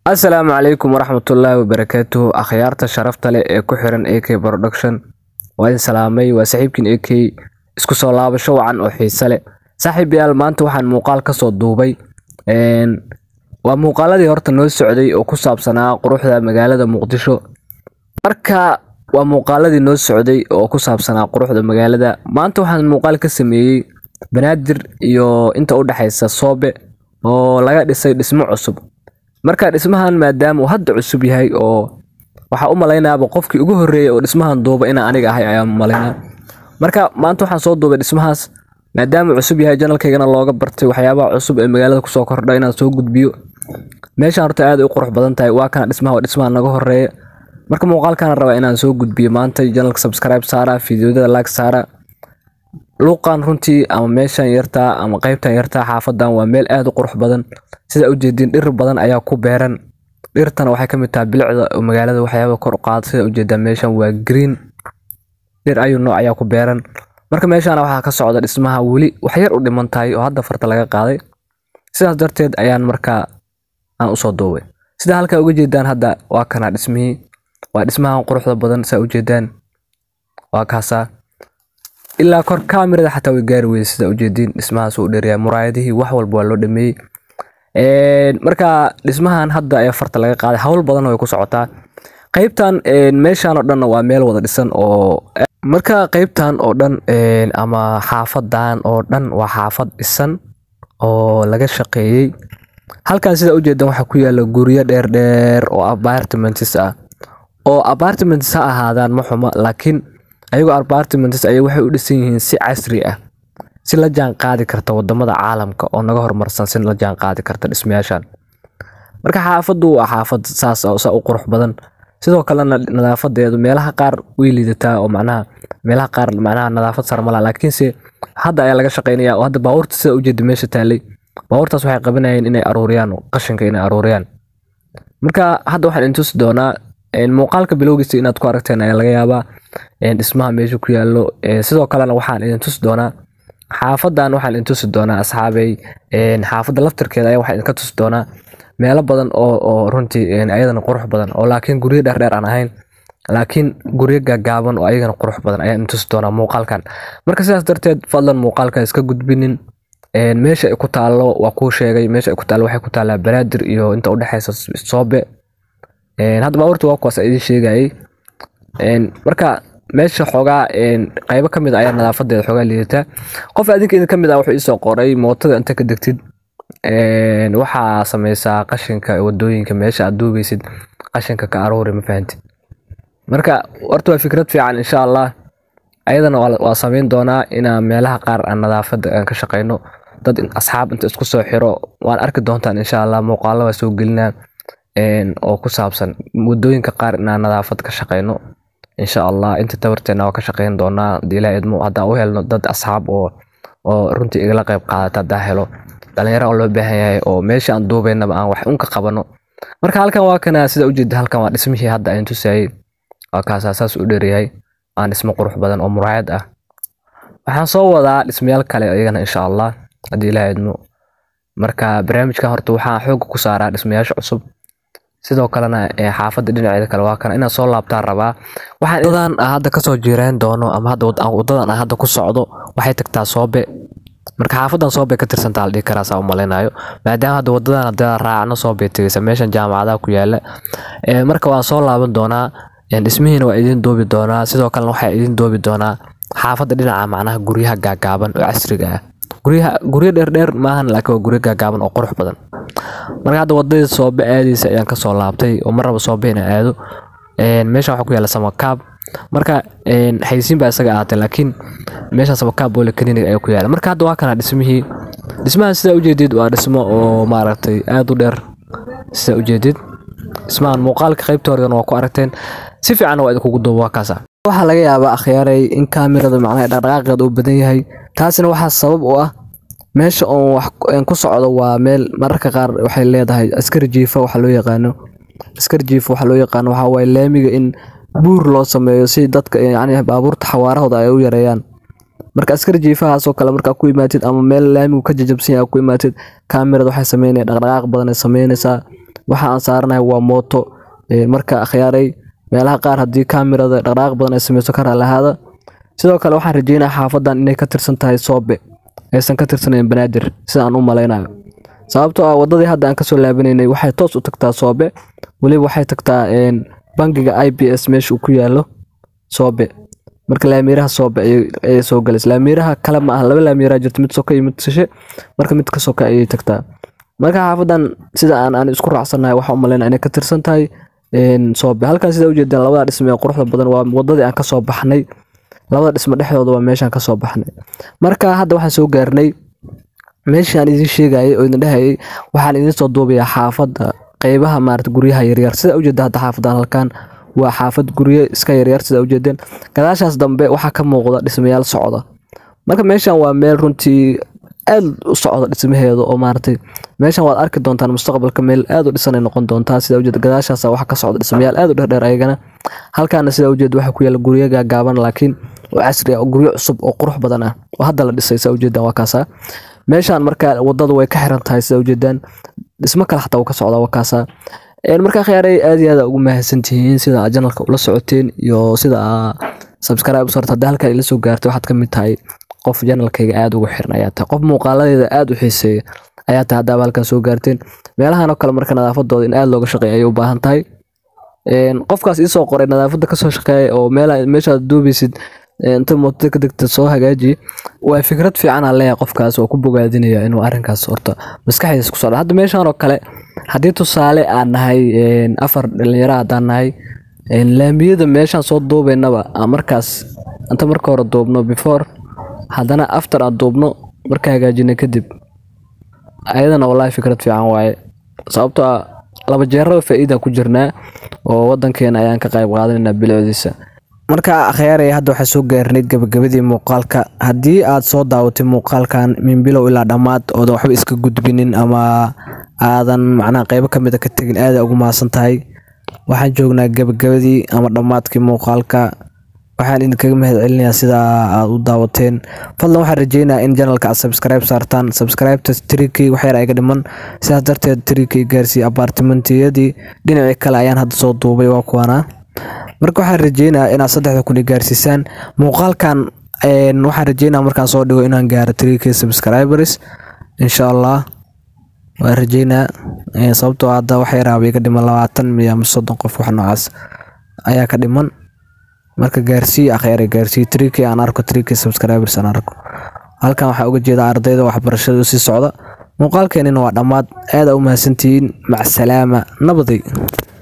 asalaamu calaykum waraxmatullaahi wabarakaatuhu akhyaarta sharafta leh ee ku xiran ak production waa idin salaamay waa saaxiibkiin ak isku soo laabasho wacan oo xiise leh saaxiibayaal maanta waxaan muuqaal kasoo duubay waa muuqaaladii horta noo socday oo ku saabsanaa quruxda magaalada muqdisho marka waa muuqaaladii noo socday oo ku saabsanaa quruxda magaalada maanta waxaan muuqaal ka sameeyey banaadir iyo inta u dhexaysa soobe oo laga dhisay dhismo cusub marka dhismahan maadaama uu hadda cusub yahay oo waxaa u malaynaaba qofkii ugu horreeyay oo dhismahan duuba inaan aniga ahay ayaa malaynaa marka maanta waxaan soo duubay dhismahaas maadaama cusub yahay janalkaygana looga bartay waxyaabaha cusub ee magaalada kusoo kordha inaan soo gudbiyo meeshaan horta aad ay u qurux badan tahay waa kana dhismaha waa dhismaha naga horeeya marka muuqaalkana rabaa inaan soo gudbiyo maanta janalka subscribe saara fiidiyoada like saara luuqan runtii ama meeshan yartaa ama qaybtan yartaa xaafadan waa meel aad u qurux badan sida ujeediin dhir badan ayaa ku beeran dhirtana waxay ka mid tahay bilicda magaalada waxyaaba kor u qaada sida ujeedaa meeshan waa green dhir ayuu nooc ayaa ku beeran marka meeshaana waxaa ka socda dhismaha weli wax yar u dhiman tahay oo hadda farta laga qaaday sidaas darteed ayaan markaa aan usoo duubay sida halkaa uga jeedaan hadda waa kana dhismihii waa dhismahan quruxda badan saa ujeedaan waa kaasaa ilaa kor kaamirada xataa way gaari weyday sida ujeediin dhismahaas uu dheeryahay muraayadihii wax walba waa loo dhameeyey marka dhismahan hadda ayaa farta laga qaaday hawl badan way ku socotaa qaybtan meeshan oo dhanna waa meel wada dhisan oo marka qaybtan oo dhan ama xaafadan oo dhan waa xaafad dhisan oo laga shaqeeyey halkan sida ujeedan waxaa ku yaala guryo dheerdheer oo apartments ah oo apartments ha ahaadaan ma xuma laakiin ayagoo apartments ay waxay u dhisan yihiin si casri ah si la jaan qaadi karta wadamada caalamka oo naga horumarsan si la jaan qaadi karta dhismayaashan marka xaafadu waa xaafad saas saa u qurux badan sidoo kalena nadaafadeedu meelaha qaar way liidataa oo macnaha meelaha qaar macnaha nadaafad sare malaha laakiinse hadda ayaa laga shaqeynaya oo hadda baabuurta sida ujeeda meesha taalay baabuurtaas waxay qabanayeen inay aruuriyaan qashinka inay aruuriyaan marka hadda waxaan intusi doonaa muuqaalka bilowgiisa inaad ku aragteen ayaa laga yaabaa dhismaha meesha ku yaalo sidoo kalena waxaan idin tusi doonaa xaafadan waxaan idin tusi doonaa asxaabey xaafadda laftarkeeda ayaa waxaan idinka tusi doonaa meelo badan oo oo runtii ayadana qurux badan oo laakiin guryo dheerdheer aan ahayn laakiin guryo gaagaaban oo ayagana qurux badan ayaan idin tusi doonaa muuqaalkan marka sidaas darteed fadlan muuqaalka iska gudbinin meesha ay ku taallo waa kuu sheegay meesha ay ku taallo waxay ku taallaa banaadir iyo inta udhexaysa soobe hadda baabuurta waa kuwaas idin sheegayay marka meesha xoogaa qaybo ka mid ayaa nadaafadeeda xoogaa liidataa qof adinka idin ka mid ah wuxuu iisoo qoray mootada inta ka degtid waxaa sameysaa qashinka wadooyinka meesha aad duugeysid qashinka ka aruuri ma fahanti marka horta waa fikrad fiican insha allah ayadana waa sameyn doonaa inaa meelaha qaar aan nadaafada aan ka shaqeyno dad asxaab inta isku soo xiro waan arki doontaan insha allah muuqaalo waa soo gelinaa oo ku saabsan wadooyinka qaar inaan nadaafad ka shaqeyno insha allah inta tabarteena waa ka shaqeyn doonaa hadii ilaa idmo haddaan u helno dad asxaab oo oo runtii igala qayb qaadata haddaa helo dhalinyaro oo loo baahan yahay oo meesha aan duubeynaba aan wax unka qabano marka halkan waa kana sida ujeeda halkan waa dhismihii hadda aan tusayay waa kaasaa saas u dheeryahay aan dhismo qurux badan oo muraayad ah waxaan soo wadaa dhismayaal kale iyagana insha allah haddii ilaa idmo marka barnaamijkan horta waxaan xooga ku saaraa dhismayaasha cusub sidoo kalena xaafadda dhinaceeda kale waa kana inaad soo laabtaan rabaa waxaan wadadan hadda kasoo jiireen doono ama hadda wadadan aan hadda ku socdo waxay tagtaa soobe marka xaafadan soobe ka tirsantaa la dhihi karaa saa u malaynayo maadaama hadda wadadan hadda raacno soobay tegeysa meeshan jaamacadaha ku yaala marka waan soo laaban doonaa dhismihiina waa idin doobi doonaa sidoo kalena waxaa idin doobi doonaa xaafadda dhinaca macnaha guryaha gaagaaban oo casriga ah guryaha guryo dheerdheer maahan laakiin waa guryo gaagaaban oo qurux badan marka hadda wadadii soobe aadaysa ayaan kasoo laabtay oo mar raba soobe inaan aado meeshan waxaa ku yaala samakaab marka xaysiin baa isaga ahaatay laakiin meeshan samakaab boole clinic ayaa ku yaala marka hadda waa kana dhismihii dhismahan sidaa ujeedid waa dhismo oo maaragtay aad u dheer sidaa ujeedid dhismahan muuqaalka qaybta horedan waa ku aragteen si fiicanna waa idinkugu duuba waa kaasa waxaa laga yaabaa akhyaaray in kaamirada macnaha dhaqdhaqaaqeeda uu badan yahay taasina waxaa sabab u ah meesha oon wax ku socdo waa meel mararka qaar waxay leedahay askari jiifa waxa loo yaqaano askari jiifa waxa loo yaqaano waxaa waaye laamiga in buur loo sameeyo si dadka yacni baabuurta xawaarahooda ay u yareeyaan marka askari jiifahaasoo kale markaa ku imaatid ama meel laamigu ka jajabsan yahay ku imaatid kaamirada waxay sameynaya dhaqdhaqaaq badan ay sameynaysaa waxa aan saaranahay waa mooto marka akhyaaray meelaha qaar haddii kaamirada dhaqdhaqaaq badan ay sameyso ka raalahaada sidoo kale waxaan rajeynayaa xaafadan inay ka tirsan tahay soobe aysan ka tirsanayn banaadir sida aan u malaynayo sababtoo ah wadadii hadda aan kasoo laabanaynay waxay toos u tagtaa soobe weliba waxay tagtaa bangiga i b s meesha uu ku yaalo soobe marka laamiiraha soobe ayay soo galaysa laamiiraha kale ma aha laba laamiiraha jirta mid soka iyo mid sishe marka mid ka soka ayay tagtaa marka xaafadan sida aan aan isku raacsanahay waxaan u malaynaya inay ka tirsan tahay soobe halkan sida ujeedaan labada dhisme ee quruxda badan waa wadadii aan kasoo baxnay labada dhisme dhexdooda waa meeshaan kasoo baxnay marka hadda waxaan soo gaarnay meeshii aan idiin sheegayay oo idin dhehayay waxaan idiin soo duubayaa xaafadda qeybaha maarata guryaha yaryar sida ujeeda hadda xaafadan halkan waa xaafad guryo iska yaryar sida ujeedeen gadaashaas dambe waxaa ka muuqda dhismayaal socda marka meeshan waa meel runtii aad u socda dhismaheeda oo maaragtay meeshan waad arki doontaan mustaqbalka meel aad u dhisanay noqon doontaa sida ujeeda gadaashaas waxa ka socda dhismayaal aad u dheerdheer ayagana halkaana sida ujeeda waxa ku yaala guryo gaagaaban laakiin oo casri ah oo guryo cusub oo qurux badan ah oo hadda la dhisay sida ujeedaan waa kaasa meeshan marka wadada way ka xiran tahay sida ujeedaan dhismo kale xataa wuu ka socdaa waa kaasa markaa khiyaaray aad iyo aad ugu mahadsantihiin sida aad janalka ula socoteen iyo sida aa subscribe usarta haddii halkan ila soo gaartay waxaad ka mid tahay qof janalkayga aad ugu xiran ayaa tahay qof muuqaaladeeda aad u xiiseeya ayaa tahay haddaaba halkan soo gaarteen meelahan oo kale marka nadaafadooda in aad looga shaqeeya ayay u baahan tahay qofkaas iisoo qoray nadaafadda kasoo shaqeeya oo meeshaad duubaysid inta mootada ka degta soo hagaaji waa fikrad fiican aan leeyahay qofkaas oo ku bogaadinaya inuu arrinkaas horta maskaxdiisa ku socda hadda meeshan oo kale haddii tusaale aan nahay afar dhalinyaro haddaan nahay laamiyada meeshaan soo duubaynaba markaas inta marka hore duubno before haddana after aan duubno marka hagaajina kadib ayadana wallahi fikrad fiican waaye sababtoo ah laba jeeraba faa'iida ku jirnaa oo wadankeena ayaan ka qayb qaadanaynaa bilowdiisa marka akhyaarey hadda waxaa soo gaarnay gabagabadii muuqaalka haddii aad soo daawatay muuqaalkan min bilow ilaa dhammaad oodan waxba iska gudbinin ama aadan macnaha qeybo ka mid a ka tegin aada ugu mahadsan tahay waxaan joognaa gabagabadii ama dhammaadkii muuqaalka waxaan idinkaga mahad celinayaa sida aad u daawateen fadlan waxaan rajeynayaa in janalka aad subscribe saartaan subscribeta trikey waxyar ayga dhiman sidaas darteed trikey gaarsiiye abaartimentiyadii dhinacii kale ayaan hadda soo duubay waa kuwana marka waxaan rajeynayaa inaad saddexda kun i gaarsiisaan muuqaalkan waxaan rajeynaya markaan soo dhigo inaan gaaro trikey subscribers insha allah waan rajeynaa sababtoo hadda wax yaraaba iga dhiman labaatan miya ama soddon qof wax noocaas ayaa ka dhiman marka gaarsiiye akhyaare gaarsiiye trikey aan arko trikey subscribers aan arko halkan waxaa uga jeeda ardayda waxbarashada usii socda muuqaalkeenina waa dhammaad aada u mahadsantihiin macsalaama nabaday